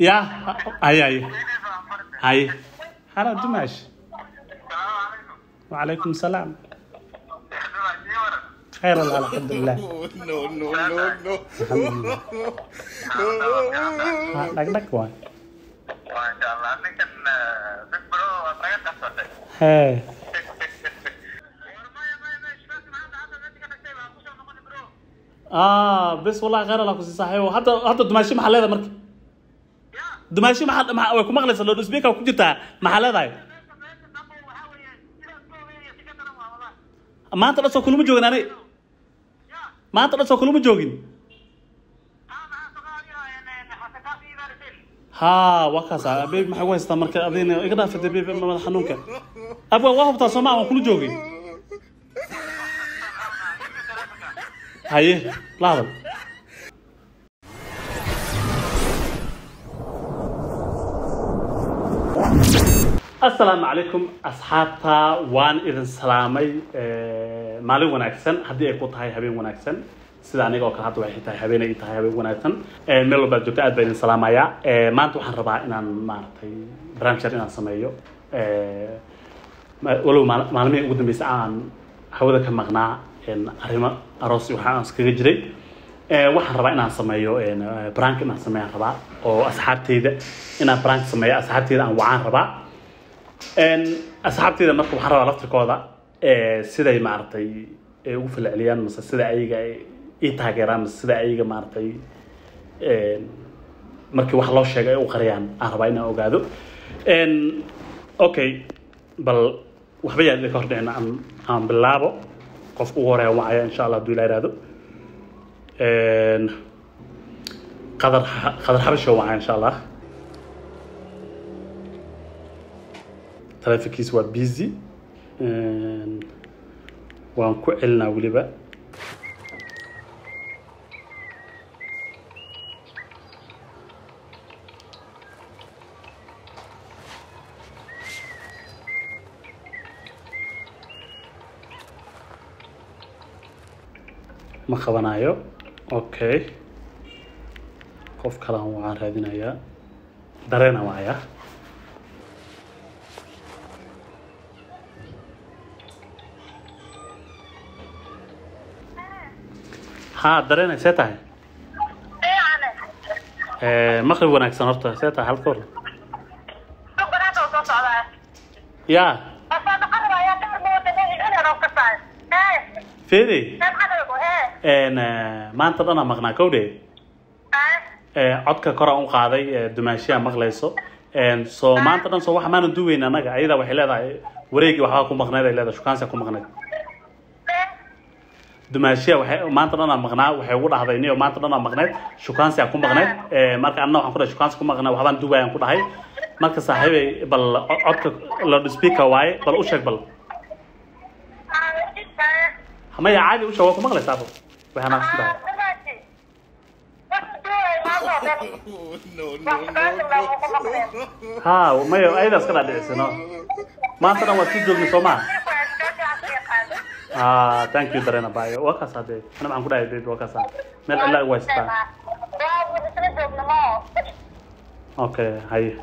ya haye haye haye hala dumaash وعليكم السلام خير والله الحمد لله no, no, no, no. الحمد لله ها، دق دق واي Masya Allah, ini kan eh, Big Bro, saya kasih. هي اه بس والله غير الله كسي صحيح حتى حتى دماشي محل هذا مرك دماشي محل مح... way ku maqlaysa loud speaker ku jirtaa maxaladaay maanta dhan soo kulama joogin ani maanta dhan soo kulama joogin ها وكاس بيبي maxay ku haystaa marka adina iga dhaafay bيبي madax xanuunka abwa waa hubtaa soo ma aan kula joogin haye la hadal asalaamu calaykum asxaabta waan idin salaamay Eh, maalin wanaagsan haddii ay ku tahay habeen wanaagsan sida aniga oo kale hadda waxay tahay habeen ay tahay habeen wanaagsan Eh, meel walbaad joogto aad baan idin salaamayaa Eh, maanta waxaan rabaa inaan maaragtay barnaamij yar inaan sameeyo Eh, ma- walow maal- maalmihii ugu dambeysay aan hawada ka maqnaa een, arrimo aroos iyo waxa aan iskaga jiray Eh, waxaan rabaa inaan sameeyo een, eh, prank inaan sameeyaan rabaa oo asxaabteyda inaan prank sameeyo asxaabteyda aan wacaan rabaa Een, asxaabteyda marka waxaan rabaa laftirkooda eh, siday maaragtay ay ugu falceliyaan mase sida ayaga ay ii taageeraan mase sida ayaga maaragtay een, markii wax loo sheegay ay u qariyaan aan rabaa inaan ogaado Een, okay bal waxba yaa idinka hordhicin aan aan bilaabo qofka ugu horeeya wacaya insha allah hadduu ilaa ihahdo Een, qadar qadar xabasho wacaya insha allah taleefankiisa waa busy Een, waan ku celinaa weliba ma qabanayo okay qof kalaan waxaan raadinayaa dareena waaya haa dareena see tahay Eh, maqrib wanaagsan horta see tahay halka hor ya fede Een, eh, maanta dhanaa maqnaa kowdhe Eh, codka koraan u qaaday eh, dumaashiyaa maqlayso Een, so maanta dhan soo waxa maanan duweyn annaga ayada waxay leedahay wareegii waxbaa ku maqneyd ay leedahay shukaansiya ku maqneyd dumaashiya waxay maanta dhanaa maqnaa waxay ugu dhahday niyo maanta dhanaa maqneyd shukaansiyaa ku maqneyd Eh, marka anna waxaan ku dhahay shukaansi ku maqnaa waxbaan duwayaan ku dhahay marka saaxiibay bal co- codka loud speaker waaye bal u sheeg bal maya caadi u sheeg waa ku maqlaysaa bal way hanaaqsan tahay no, no, no, no. ها maya ayadaas ka dhaadhicisino maanta dhan waad ku joogni soo maa ah thank you dareena baayo waa kaas hadee ana maxaan ku dhahay baby waa kaas meel cilaa ugu haysataa okay haye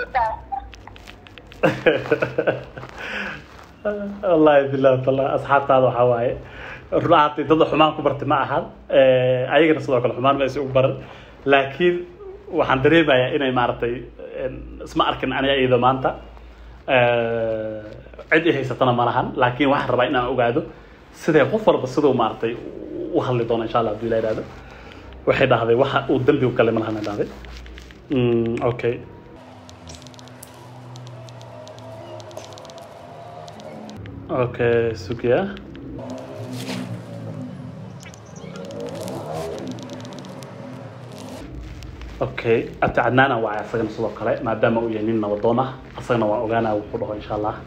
wallahi billahi taala asxaabtaada waxaa waaye runaantii dad xumaan ku bartay ma ahan Eh, ayagana sidoo kale xumaan ma aysan ugu baran laakiin waxaan dareemayaa inay maaragtay een, isma arkin aniga iyada maanta Eh, cid i haysatana ma lahan laakiin waxaan rabaa inaan ogaado sidee qof walba siduu maaragtay u hadli doono insha allah hadduu ila ihahdo waxay dhahday waxa uu dembi u galay ma lahan ay dhahday Mm, okay okay sugiya okay abti cadnaan aan wacay asagana sidoo kale maadaama uu yahay nin nabadoon ah asagana waan ogaanaa wuxuu dhaho insha allah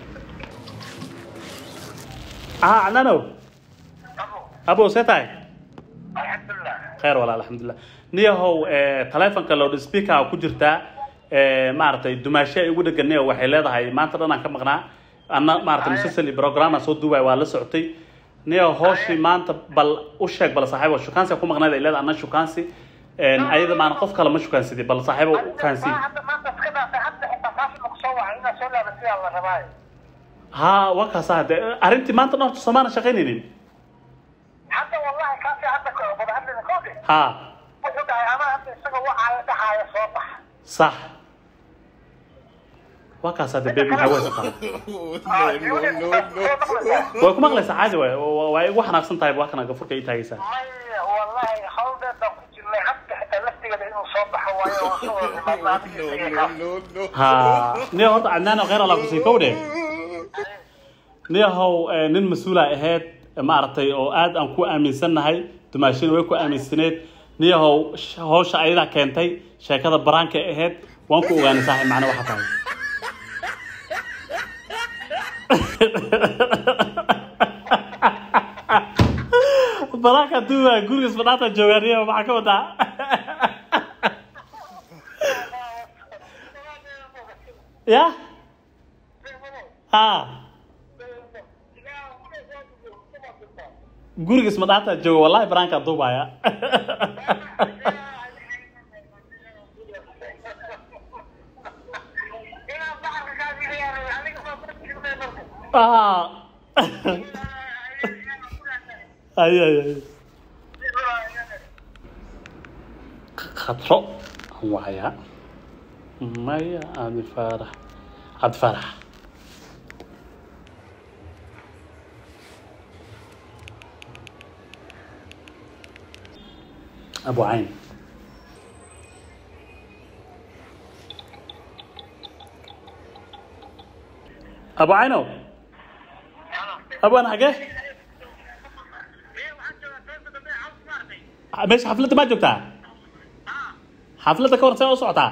ah cadnaanow abo see tahay Alhamdulillah. khayr walaal alxamdulilah niyahow eh, taleefonka loud speaker ku jirtaa eh, maaragtay dumaasho ay ugu dhegan niyo waxay leedahay maanta dhan aan ka maqnaa anna maaragtay musalsali programaan soo duubay waa la socotay niyo hooshii maanta bal u sheeg bal saaxiibo shukaansi ku maqnayd ay leedahay anna shukaansi een, ayada maana qof kale ma shukaansidii bal saaxiibo fahansiin hadda maanta iska dhaafay hadda xitaa taasi ma kusoo wacay inaad soo laabasiyaa la rabaayo ha waa kaasa de arrintii maanta dhan horta soomaana shaqaynaynin hadda wallahi kaasi hadda ka wada hadlina koode ha wuxuu dhahay ama hadda isaga wacaayo dhaxaayo soo bax sax waa kaasa de bebi maxaa waysa tahay no, no, no, no. way ku maqlaysaa caadi waay waa- waa igu xanaaqsan tahay waa kana gafurka ii taagaysaa maya wallahi hawldeed baan ku jirnay hadda xitaa laftigeeda inuu soo baxo waayo oo soo wada No, no, no, no. ha niyo horta cadnaan oo khayr allah kusii kowdhe niyahow eh, nin mas-uula ahayd eh, maaragtay oo aad aan ku aaminsannahay dumaashina way ku aaminsaneed niyahow sh- hawsha ayadaa keentay sheekada baraanka ahayd waan ku ogaanay saaxiib macna waxa tahay baraanka duuba gurigas badhaata joogaa niyahow maxaa ka wadaa ya ha gurigas madhaata jooga wallahi baraanka duubaya ah ay ay ay khatro aan wacaya maya cabdi faarax cabdi faarax abu cayn abu caynow abaan xagee meesha xafladda maa joogtaa xafladda ka hor see u socotaa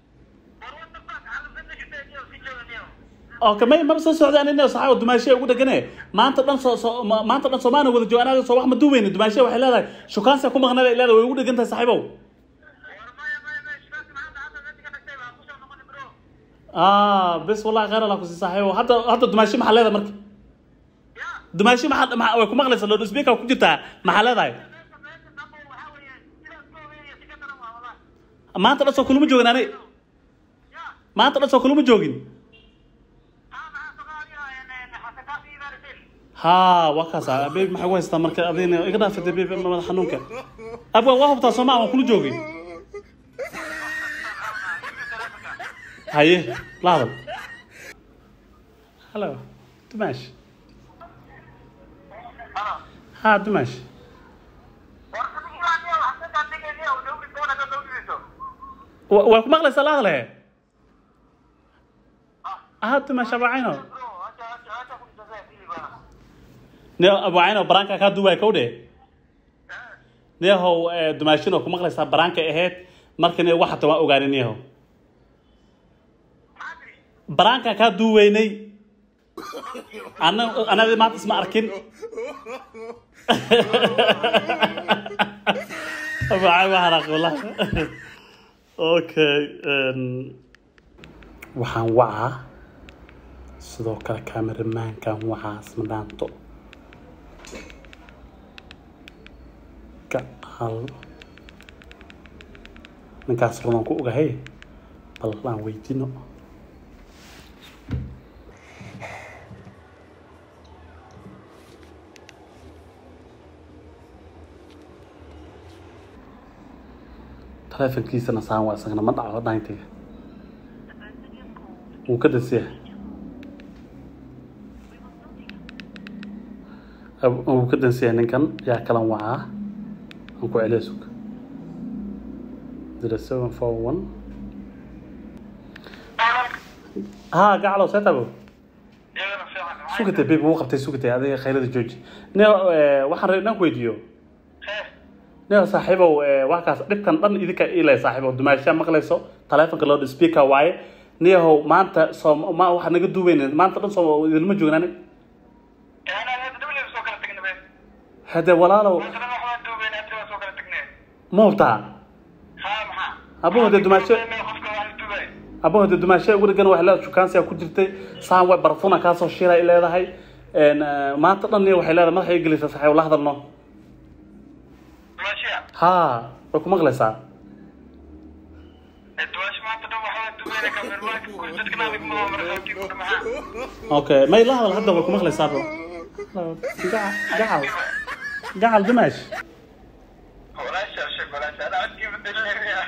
okay may maba soo socda anina saxaabo dumaashiya ugu dhegane maanta dhan soo soo ma- maanta dhan soomaana wada jooga anaga soo wax ma duweyne dumaashiya waxay leedahay shukaansiya ku maqnada ay leedahay way ugu dhegan tahay saaxiibow ah bes wallahi khayr allah kusi saaxiibow hadda hadda dumaashi maxaa leedahay marka dumaashi maxaa maxaa- way ku maqlaysaa loud speaker ku jirtaa maxaa leedahay maanta dhan soo kulama joogin ani maanta dhan soo kulama joogin ha waa kaas ah bebi maxaa ku haystaa marka adina iga dhaafata bebi madax xanuunka abwa waa hubtaa sooma waan kula joogin haye la hadal hallo dumaash ha dumaash Wa- waa ku maqlaysaa la hadal he ha dumaash abacayno ne abacayno baraanka kaa duubaya kowdhe neehow eh, dumaashino ku maqlaysaa baraanka ahayd marka ne waxata waan ogaanin neehow baraanka kaa duuweynay ana anadi maanta isma arkin abacay waa haraaq wallahi okay em, waxaan wacaa sidoo kale kameramaankan wacaa isma dhaanto gacal ninkaas runaan ku ogahay bal aan weydiino taleefankiisana saan waa isagana ma dhaco dhayntiga wuu ka dasiya wuu ka dansiya ninkan yaa kalan wacaa aan ku celiya sug zero seven four one ha gacalow see tago sugate baby wuu qabtay sugate adiga khayrada jooji ne waxaan rabay inaan ku weydiiyo ne saaxiibow wax kaas dhibkan dhan idinka ilay saaxiibow dumaashaa maqlayso taleefonka loud speaker waaye niyahow maanta soo ma waxaa naga duubeyn maanta dhan soo idinma joogin ani hade walaalow ma hubtaa abo hade dumaasho abo hade dumaasho ugu dhegan waxay leedahay shukaansiya ku jirtay saan way barfuna kaasoo shiila ay leedahay maanta dhan niya waxay leedahay madaxa gelaysaa saaxiibow la hadalno ha way ku maqlaysaa waxaa dumayna kamermaanka ku dadkana adag ma markhaati ku maxaa okay may la hadal hadda way ku maqlaysaa bro gacal gacal gacal dimaash walaasha sheeg walaasha ana codkii bedelaya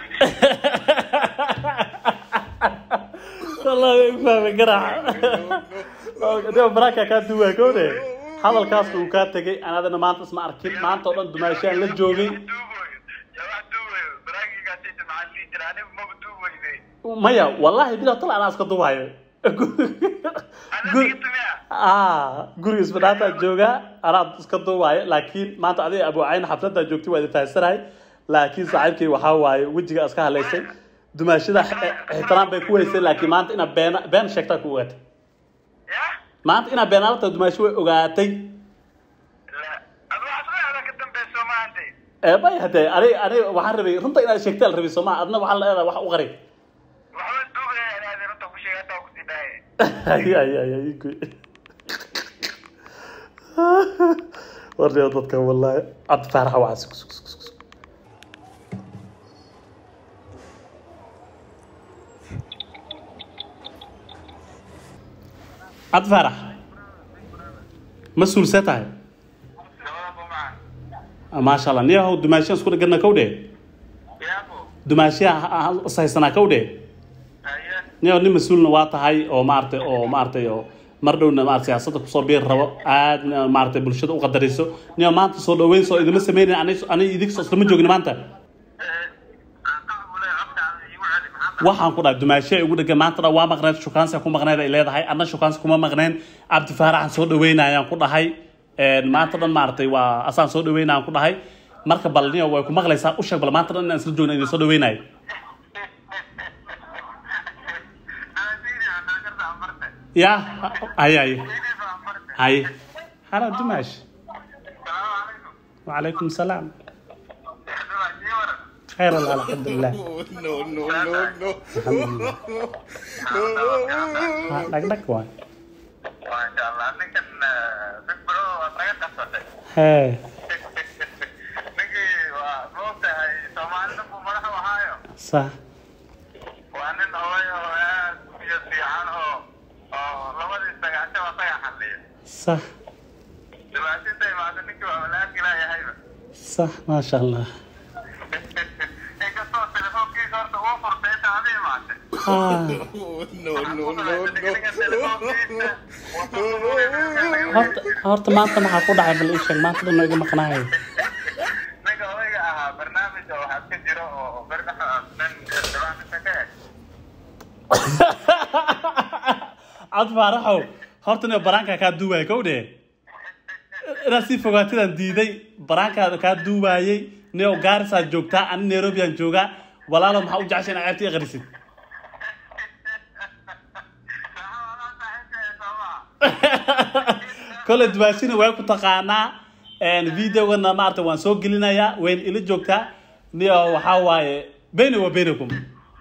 wallahi way fahmay garaaca dee baraanka kaa duwaa kowde hadalkaas uu kaa tegay anadana maanta isma arkin maanta oo dhan dumaashaan la joogay duugoyo yaa wax duugoyo baraagigaasayta maxaa lii jira anigu maba duugoyde maya wallahi bila tal anaa iska duwayo aniga tumiya ah guriga isbadhaataa joogaa anaa iska duwaayo laakiin maanta adiga abuucayn xafladaa joogtay waa idin fahansanahay laakiin saaxiibkay waxaa waaye wejiga iska halaysay dumaashada ixtiraam bay ku weysay laakiin maanta inaad been been sheegtaa ku ogaatay ya maanta inaad beenaalata dumaashi way ogaatay la adu waxaad leedahay ka dambeyso maante ee may hadee ani ani waxaan rabay runta inaad sheegtaa la rabay soo maa adna waxaa leedahay wax u qaray waxba duugaya inaad runta ku sheegay hataa ku sii dhaaye ay ay ay ay goy warniyo dadka wallahi cabdi faaraxa waxaa sug sug sug sug cabdi faarax mas-uul see tahay labada bumaa maasha allah niyahow dumaashiyan isku dhegana kow dheh yaabo dumaashiya ishaysanaa kow dheh haye niyahow nin mas-uulna waa tahay oo maaragtay oo maaragtay oo mar dhowna maarata siyaasadda kusoo biir rabo aadna maaragtay bulshada u qadarayso niyahow maanta soo dhaweyn soo idima sameynin ani ani idinka islama joogin maanta waxaan ku dhahay dumaashiya ugu dhegan maanta dhan waa maqneed shukaansi ku maqneed ay leedahay adna shukaansi kuma maqneen cabdi faaraxan soo dhaweynayaan ku dhahay maanta dhan maaragtay waa asaan soo dhaweynayaan ku dhahay marka bal niyo way ku maqlaysaa u sheeg bal maanta dhan inaan isla joogna idin soo dhaweynayo ya hay hay hay hala dumaash وعليكم السلام خير الله الحمد لله no, no, no, no. ها، dhag dhag waay Masya Allah, ini kan eh, Big Bro saya kasih. hee Niki waa moogtahay Soomaalida buu madaxa u haayo. sax Waa nin hooy oo aad u biyo fiican oo oo labadii sagaashan waa saga xalliya. sax Dhibaatinta imaada ninkii waa walaaki laayahayba. sax maasha allah Inkastoo telefoonkiisa horta uu furtay inta adi imaatay. Ah, no, no, no, no. horta horta maanta maxaa ku dhacay bal ii sheeg maanta dhan iga maqnaayo Ninka odayga ahaa barnaamij oo waxaa ka jiro oo barnaha nin dhibaatinta ka eg. cad faaraxow horta niyo baraankaa kaa duubaaya kow dheh inaad sii fogaatidaan diiday baraankaada kaa duubaayey niyo gaarisaa joogtaa ani nairobiyaan joogaa walaalo maxaa u jecesha inaad ceebta ii qarisid kole dubaashina way ku taqaanaa videogana maarata waan soo gelinayaa wayna ila joogtaa niyo waxaa waaye beyni wa beynakum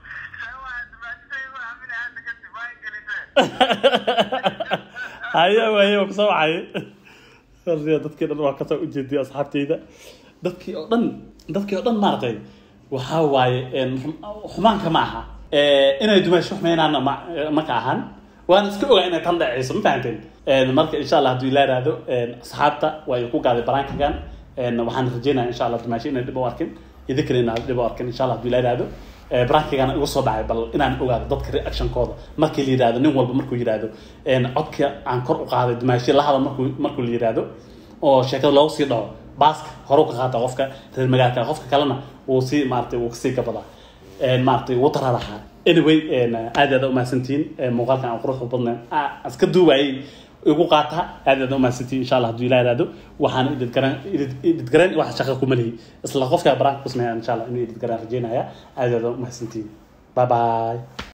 haya waaye waa kusoo wacay Horta dadkii dhan waa kasoo ujeediyay asxaabteyda dadkii oo dhan dadkii oo dhan maaragtay waxaa waaye een, xum- xumaanka ma aha Eh, inay dumaasho xumaynaana ma ma ka ahan waan iska ogaa inay tan dhacayso ma fahanteen Een, marka insha allah hadduu ilaa ihahdo asxaabta waa ku gaaday baraankagan Een, waxaan rajeynaya insha allah dumaasho inay dhib u arkin idinkana inaad dhib u arkin insha allah hadduu ilaa ihahdo barankigana igu soo dhacay bal inaan ogaado dadka reactionkooda markii la yidhahdo nin walba markuu yidhahdo een, codka aan kor u qaaday dumaasho la hadal markuu markuu la yidhahdo oo sheekada loogu sii dhaco baaska hore u ka qaata qofka reer magaalka qofka kalena wuu sii maaragtay wuu kasii gabadaa Een, maaragtay wuu tararaxaa anyway een, aad aad u mahadsantihiin Een, muuqaalkan aan quruxda badnayn aan iska duubayay igu qaata aad aad u mahadsantihiin insha allah hadduu ilaa ihahdo waxaan idid garan idid garan wax shaqo kuma lihi isla qofka baraanka ku sameeya insha allah inuu idid garan rajeynaya aad aad u mahadsantihiin bye bye